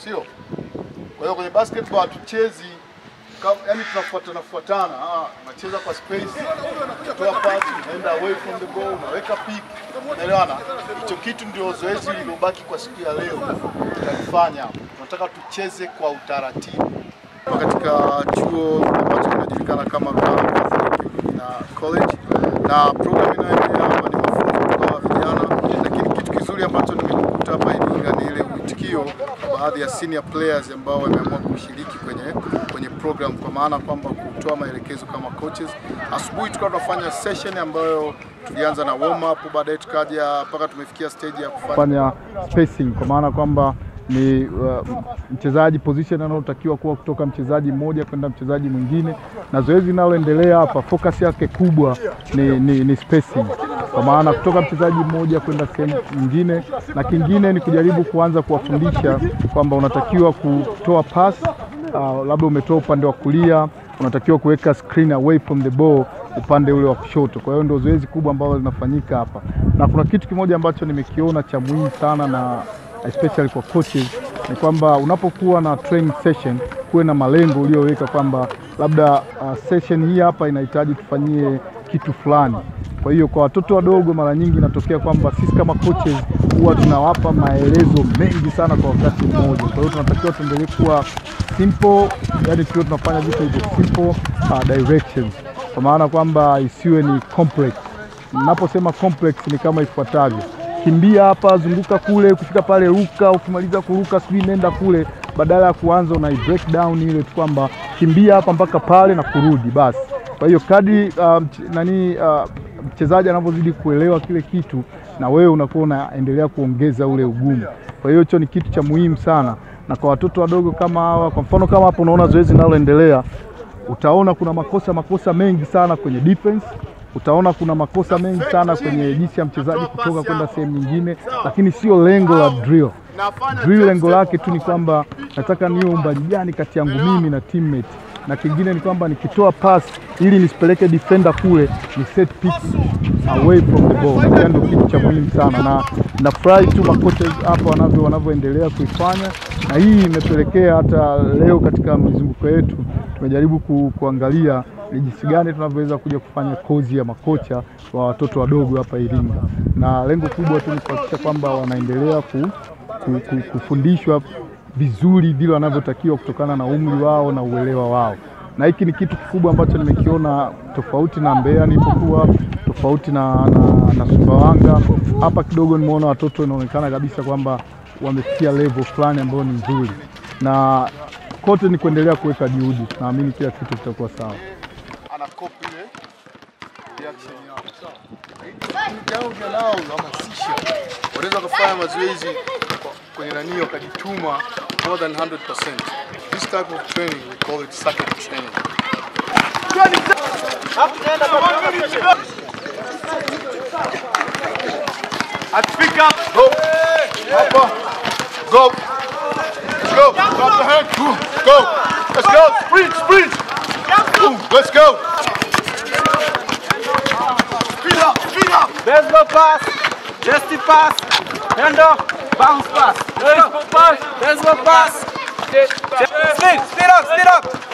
sio? Kwa hiyo kwenye basketball hatuchezi kama- yaani tunafuatana fuatana, ah, unacheza kwa space, unatoa pass, unaenda away from the ball, unaweka pick, unaelewana? Hicho kitu ndio zoezi lilobaki kwa siku ya leo tutalifanya hapa. Tunataka tucheze kwa utaratibu katika chuo ambacho kinajulikana kama Rugalo Catholic na College, na program inayoendelea hapa ni mafunzo kwa vijana, lakini kitu kizuri ambacho nimekuta hapa Iringa ni ile uitikio baadhi ya senior players ambao wameamua kushiriki kwenye kwenye program, kwa maana kwamba kutoa maelekezo kama coaches. Asubuhi tulikuwa tunafanya session ambayo tulianza na warm up, baadaye tukaja mpaka tumefikia stage ya kufanya spacing, kwa maana kwamba ni uh, mchezaji position anayotakiwa kuwa kutoka mchezaji mmoja kwenda mchezaji mwingine, na zoezi linaloendelea hapa focus yake kubwa ni, ni, ni spacing, kwa maana kutoka mchezaji mmoja kwenda sehemu nyingine, na kingine ni kujaribu kuanza kuwafundisha kwamba unatakiwa kutoa pass uh, labda umetoa upande wa kulia, unatakiwa kuweka screen away from the ball upande ule wa kushoto. Kwa hiyo ndio zoezi kubwa ambalo linafanyika hapa, na kuna kitu kimoja ambacho nimekiona cha muhimu sana na especially kwa coaches ni kwamba unapokuwa na training session kuwe na malengo uliyoweka kwamba labda uh, session hii hapa inahitaji tufanyie kitu fulani. Kwa hiyo kwa watoto wadogo, mara nyingi inatokea kwamba sisi kama coaches huwa tunawapa maelezo mengi sana kwa wakati mmoja. Kwa hiyo tunatakiwa tuendelee kuwa simple, yani tukiwa tunafanya vitu hivyo simple uh, directions, kwa maana kwamba isiwe ni complex. Ninaposema complex ni kama ifuatavyo: kimbia hapa, zunguka kule, kufika pale ruka, ukimaliza kuruka sijui nenda kule, badala ya kuanza una break down ile tu kwamba kimbia hapa mpaka pale na kurudi basi. Kwa hiyo kadri uh, mch- nani uh, mchezaji anavyozidi kuelewa kile kitu, na wewe unakuwa unaendelea kuongeza ule ugumu. Kwa hiyo hicho ni kitu cha muhimu sana, na kwa watoto wadogo kama hawa, kwa mfano kama hapo unaona zoezi linaloendelea, utaona kuna makosa makosa mengi sana kwenye defense utaona kuna makosa mengi sana kwenye jinsi ya mchezaji kutoka kwenda sehemu nyingine, lakini sio lengo la drill. Drill lengo lake tu ni kwamba nataka niwe umbali gani kati yangu mimi na teammate, na kingine ni kwamba nikitoa pass ili nisipeleke defender kule, ni set pick away from the ball. Hiyo ndio kitu cha muhimu sana, na nafurahi tu makocha hapa wanavyo wanavyoendelea kuifanya, na hii imepelekea hata leo katika mizunguko yetu tumejaribu ku, kuangalia ni jinsi gani tunavyoweza kuja kufanya kozi ya makocha wa watoto wadogo hapa Iringa, na lengo kubwa tu ni kuhakikisha kwamba wanaendelea ku, ku, ku, kufundishwa vizuri vile wanavyotakiwa kutokana na umri wao na uelewa wao, na hiki ni kitu kikubwa ambacho nimekiona tofauti na Mbeya nilipokuwa, tofauti na, na, na Sumbawanga. Hapa kidogo nimeona watoto inaonekana kabisa kwamba wamefikia level fulani ambayo ni nzuri, na kote ni kuendelea kuweka juhudi. Naamini kila kitu kitakuwa sawa. Ana copy ile reaction yao. Jao vya nao unahamasisha, wanaweza kufanya mazoezi kwa- kwenye nani wakajituma more than 100%. This type of training we call it circuit training. At pick up. Go. Hapa. Go. Let's go. Drop the hand. Boom. Go. Let's go. Sprint, sprint. Boom. Let's go. Speed up, speed up. Let's go pass. Justy pass. Hand off. Bounce pass. Let's go pass. Let's go pass. Speed, speed up, speed up.